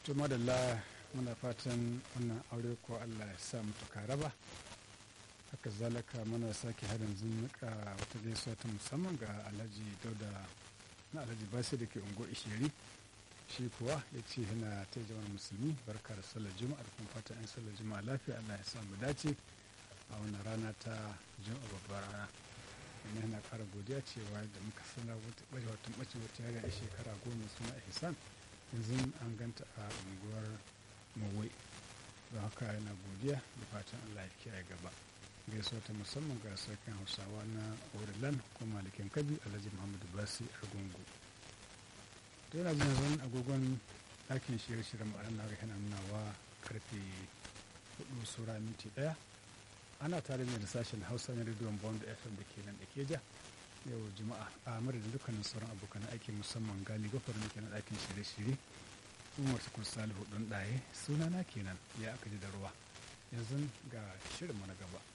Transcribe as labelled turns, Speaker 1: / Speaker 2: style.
Speaker 1: to madalla muna fatan wannan aure ko allah ya sa mutu raba haka zalika muna sake harin zunuka wata gaisuwa ta musamman ga alhaji dauda na alhaji basi da ke ungo ishiri shi kuwa ya ce yana ta jama'ar musulmi barka da sallar juma'a da kuma fatan yan sallar juma'a lafiya allah ya sa mu dace a wannan rana ta juma'a babbar rana kuma yana kara godiya cewa da muka sanar wata ɓace wata ɓace wata yare a shekara goma suna ihsan yanzu an ganta a unguwar mawai don haka yana godiya da fatan allah ya kiyaye gaba gaisuwa ta musamman ga sarkin hausawa na orilan ko malikin kabi alhaji muhammadu basi argungu to yana jin zan agogon ɗakin shirye-shiryen ma'ana na yana nunawa karfe hudu sura minti ɗaya ana tare da sashen hausa na rediyon bond fm da ke nan da ke ja yau juma'a a madadin dukkanin sauran abokan aiki musamman gali gafar da ke na ɗakin shirye-shirye umar tukur salihu ɗan ɗaye sunana kenan ya aka ji da ruwa yanzu ga shirinmu na gaba